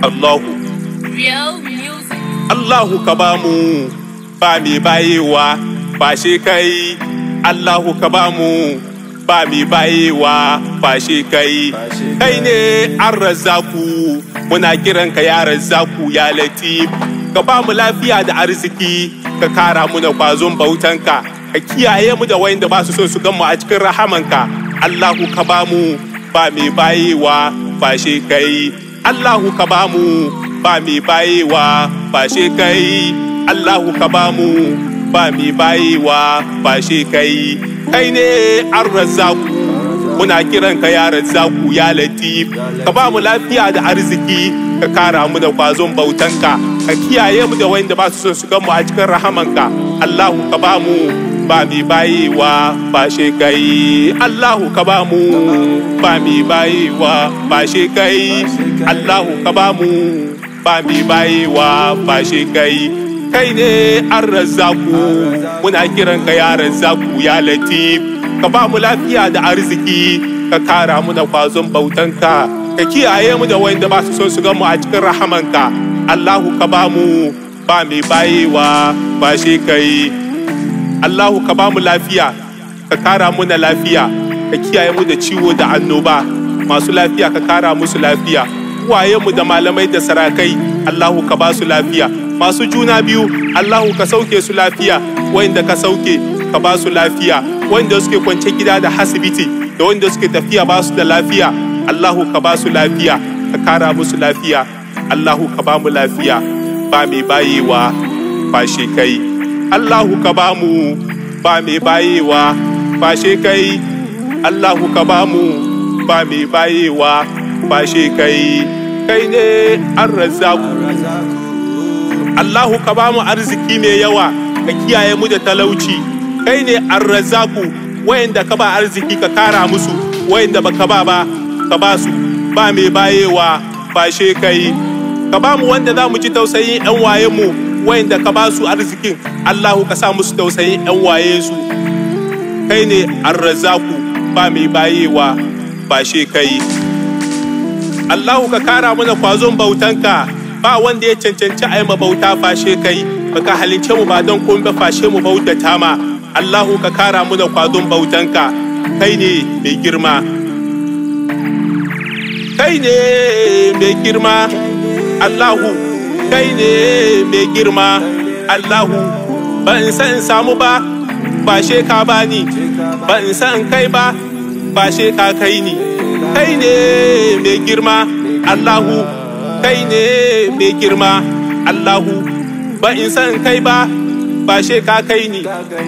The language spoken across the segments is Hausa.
Allahu Real music. Allahu ka ba mu ba mai bayewa ba shi kai Allahu ka ba mu ba mai bayewa ba shi kai kai ne an razzaku muna kiran ka ya razzaku ya latif ka ba mu lafiya da arziki ka kara mu da kwazon bautanka ka kiyaye mu da wayanda ba su so su gan mu a cikin rahamanka Allahu ka ba mu ba mai bayewa ba shi kai Allahu ka ba mu ba mai bayewa ba shi kai Allahu ka ba mu ba mai bayewa ba shi kai kai ne an razzaku muna kiran ka ya razzaku ya latif ka ba mu lafiya da arziki ka kara mu da kwazon bautanka ka kiyaye mu da wanda ba su son su gan mu a cikin rahamanka Allahu ka ba mu ba mai bayewa ba shi kai Allahu ka ba mu ba mai bayewa ba shi kai Allahu ka ba mu ba mai bayewa ba shi kai kai ne an razzaku muna kiran ka ya razzaku ya latif ka ba mu lafiya da arziki ka kara mu da kwazon bautanka ka kiyaye mu da wanda ba su son su gan mu a cikin rahamanka Allahu ka ba mu ba mai bayewa ba shi kai Allahu ka ba mu lafiya ka kara mu na lafiya ka kiyaye mu da ciwo da annoba masu lafiya ka kara musu lafiya mu da malamai da sarakai Allahu ka ba su lafiya masu juna biyu Allahu ka sauke su lafiya wanda ka sauke ka ba su lafiya wanda suke kwance gida da hasibiti da wanda suke tafiya ba su da lafiya Allahu ka ba su lafiya ka kara musu lafiya Allahu ka ba mu lafiya ba mai bayewa ba shi kai Allahu ka ba mu ba mai bayewa ba shi kai Allahu ka ba mu ba mai bayewa ba shi kai kai ne an razzaku Allahu ka ba mu arziki mai yawa ka kiyaye mu da talauci kai ne an razzaku wayanda ka ba arziki ka kara musu wayanda baka ba ba ka ba su ba mai bayewa ba she kai ka ba mu wanda za mu ji tausayin yan waye mu wayanda ka ba su arzikin Allahu ka sa musu tausayin yan waye su kai ne an razzaku ba mai bayewa ba she kai Allahu ka kara mana kwazon bautanka ba wanda ya cancanci a yi bauta fashe kai baka halince mu ba don komai ba fashe mu bautata ma Allahu ka kara mu da kwazon bautanka kai ne mai girma kai ne mai girma Allahu kai ne mai girma Allahu ba in san in samu ba ba she ka bani ba in san in kai ba ba she ka kai ni kai ne mai girma Allahu kai ne mai girma Allahu ba in san kai ba ba she ka kai ni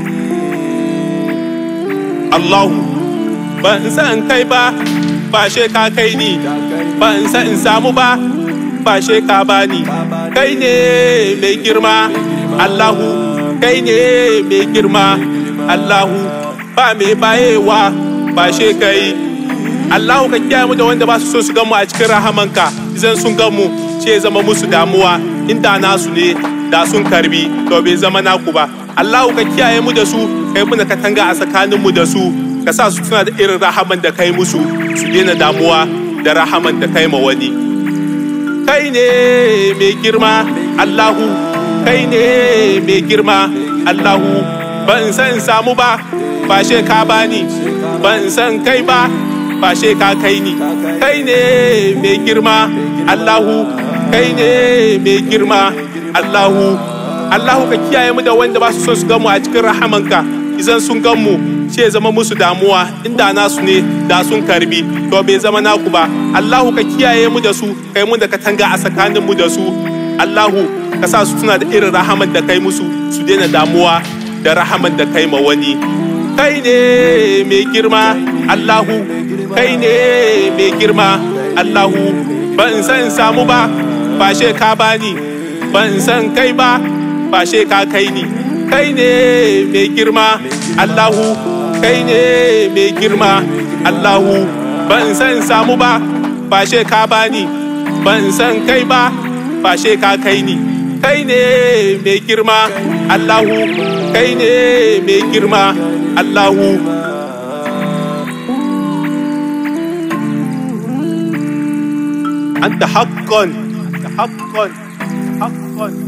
Allahu ba in san kai ba ba she ka kai ni ba in san in samu ba ba she ka bani kai ne mai girma Allahu kai ne mai girma Allahu ba mai bayewa ba she kai Allahu ka kiyaye mu da wanda ba su so su gan mu a cikin rahamanka idan sun gan mu ce zama musu damuwa inda nasu ne da sun karbi to bai zama naku ba Allahu ka kiyaye mu da su kai muna katanga a tsakanin mu da su ka sa su tuna da irin rahaman da kai musu su daina damuwa da rahaman da kai ma wani kai ne mai girma Allahu kai ne mai girma Allahu ban san samu ba ba she ka bani ban san kai ba ba she ka kai ni kai ne mai girma Allahu kai ne mai girma Allahu Allahu ka kiyaye mu da wanda ba su so su gamu a cikin rahamanka idan sun gan mu ce zama musu damuwa inda nasu ne da sun karbi to bai zama naku ba Allahu ka kiyaye mu da su kai mu da katanga a tsakanin mu da su Allahu ka sa su tuna da irin rahaman da kai musu su daina damuwa da rahaman da kai ma wani kai ne mai girma Allahu kai ne mai girma Allahu ban san samu ba ba she ka bani ban san kai ba ba she ka kai ni kai ne mai girma Allahu kai ne mai girma Allahu ban san samu ba ba she ka bani ban san kai ba ba she ka kai ni kai ne mai girma Allahu kai ne mai girma Allahu anta haqqan حقا حقا